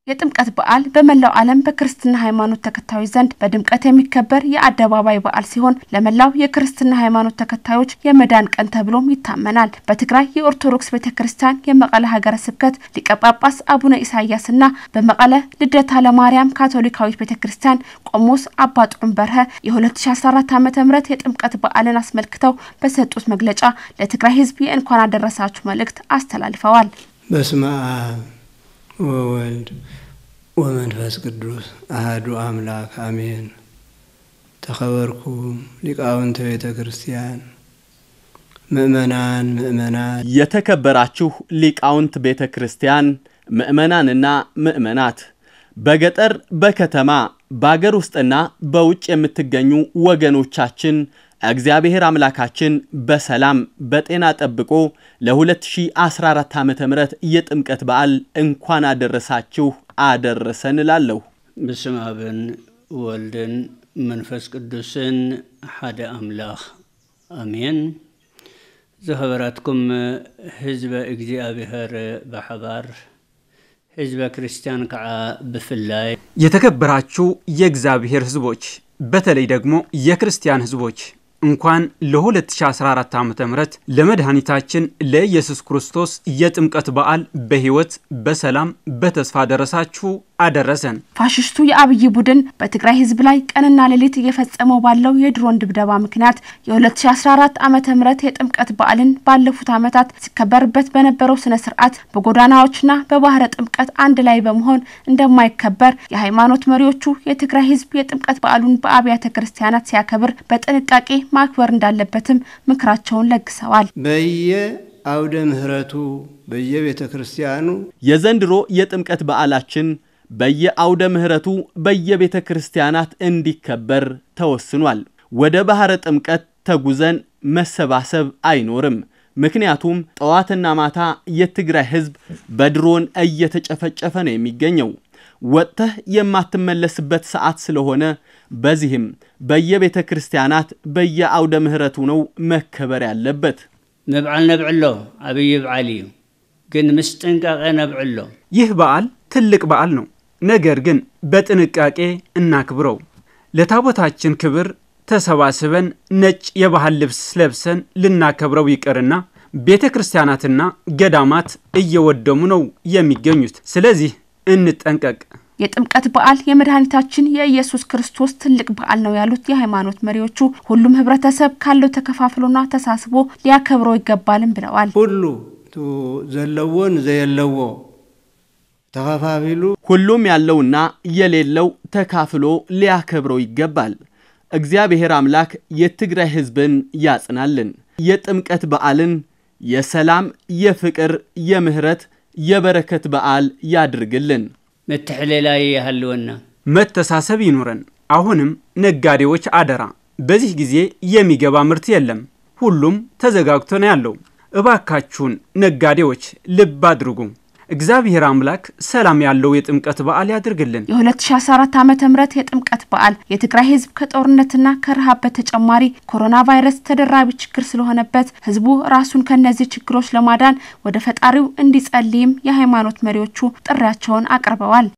የጥምቀት በዓል በመላው ዓለም በክርስትና ሃይማኖት ተከታዮች ዘንድ በድምቀት የሚከበር የአደባባይ በዓል ሲሆን ለመላው የክርስትና ሃይማኖት ተከታዮች የመዳን ቀን ተብሎም ይታመናል። በትግራይ የኦርቶዶክስ ቤተ ክርስቲያን የመቀለ ሀገረ ስብከት ሊቀ ጳጳስ አቡነ ኢሳያስና በመቀለ ልደታ ለማርያም ካቶሊካዊት ቤተ ክርስቲያን ቆሞስ አባ ጥዑም በርሀ የ2014 ዓ ም የጥምቀት በዓልን አስመልክተው በሰጡት መግለጫ ለትግራይ ሕዝብ የእንኳን አደረሳችሁ መልእክት አስተላልፈዋል። በስመ አብ ወወልድ ወመንፈስ ቅዱስ አህዱ አምላክ አሜን። ተኸበርኩም ሊቃውንተ ቤተ ክርስቲያን ምእመናን ምእመናት፣ የተከበራችሁ ሊቃውንት ቤተ ክርስቲያን ምእመናንና ምእመናት፣ በገጠር በከተማ በአገር ውስጥና በውጭ የምትገኙ ወገኖቻችን እግዚአብሔር አምላካችን በሰላም በጤና ጠብቆ ለ2014 ዓ ም የጥምቀት በዓል እንኳን አደረሳችሁ አደረሰን እላለሁ። ብስም አብን ወልድን መንፈስ ቅዱስን ሓደ አምላኽ አሜን። ዝኸበራትኩም ህዝበ እግዚአብሔር በሓባር ህዝበ ክርስቲያን ከዓ ብፍላይ የተከበራችሁ የእግዚአብሔር ህዝቦች በተለይ ደግሞ የክርስቲያን ህዝቦች እንኳን ለ2014 ዓ ም ለመድኃኒታችን ለኢየሱስ ክርስቶስ የጥምቀት በዓል በሕይወት በሰላም በተስፋ ደረሳችሁ አደረሰን። ፋሽስቱ የአብይ ቡድን በትግራይ ህዝብ ላይ ቀንና ሌሊት እየፈጸመው ባለው የድሮን ድብደባ ምክንያት የ2014 ዓ ም የጥምቀት በዓልን ባለፉት ዓመታት ሲከበርበት በነበረው ስነ ስርዓት በጎዳናዎችና በባህረ ጥምቀት አንድ ላይ በመሆን እንደማይከበር የሃይማኖት መሪዎቹ የትግራይ ህዝብ የጥምቀት በዓሉን በአብያተ ክርስቲያናት ሲያከብር በጥንቃቄ ማክበር እንዳለበትም ምክራቸውን ለግሰዋል። በየ አውደ ምህረቱ በየቤተ ክርስቲያኑ የዘንድሮ የጥምቀት በዓላችን በየአውደ ምህረቱ በየቤተ ክርስቲያናት እንዲከበር ተወስኗል። ወደ ባሕረ ጥምቀት ተጉዘን መሰባሰብ አይኖርም። ምክንያቱም ጠዋትና ማታ የትግራይ ህዝብ በድሮን እየተጨፈጨፈ ነው የሚገኘው። ወጥተህ የማትመለስበት ሰዓት ስለሆነ በዚህም በየቤተ ክርስቲያናት በየአውደ ምህረቱ ነው መከበር ያለበት። ምብዓል ነብዕሎ ዓብይ በዓል እዩ ግን ምስ ጥንቃቐ ነብዕሎ ይህ በዓል ትልቅ በዓል ነው። ነገር ግን በጥንቃቄ እናክብረው። ለታቦታችን ክብር ተሰባስበን ነጭ የባህል ልብስ ለብሰን ልናከብረው ይቅርና ቤተ ክርስቲያናትና ገዳማት እየወደሙ ነው የሚገኙት። ስለዚህ እንጠንቀቅ። የጥምቀት በዓል የመድኃኒታችን የኢየሱስ ክርስቶስ ትልቅ በዓል ነው ያሉት የሃይማኖት መሪዎቹ ሁሉም ህብረተሰብ ካለው ተከፋፍሎና ተሳስቦ ሊያከብረው ይገባልም ብለዋል። ሁሉ ዘለዎን ዘየለዎ ተኸፋፊሉ ሁሉም ያለውና የሌለው ተካፍሎ ሊያከብረው ይገባል። እግዚአብሔር አምላክ የትግራይ ህዝብን ያጽናልን። የጥምቀት በዓልን የሰላም፣ የፍቅር፣ የምህረት፣ የበረከት በዓል ያድርግልን። ምትሕልላይ ይሃልወና መተሳሰብ ይኑረን። አሁንም ነጋዴዎች አደራ፣ በዚህ ጊዜ የሚገባ ምርት የለም። ሁሉም ተዘጋግቶ ነው ያለው። እባካችሁን ነጋዴዎች ልብ አድርጉ። እግዚአብሔር አምላክ ሰላም ያለው የጥምቀት በዓል ያድርግልን። የ2014 ዓ ም የጥምቀት በዓል የትግራይ ህዝብ ከጦርነትና ከረሃብ በተጨማሪ ኮሮና ቫይረስ ተደራቢ ችግር ስለሆነበት ህዝቡ ራሱን ከነዚህ ችግሮች ለማዳን ወደ ፈጣሪው እንዲጸልይም የሃይማኖት መሪዎቹ ጥሪያቸውን አቅርበዋል።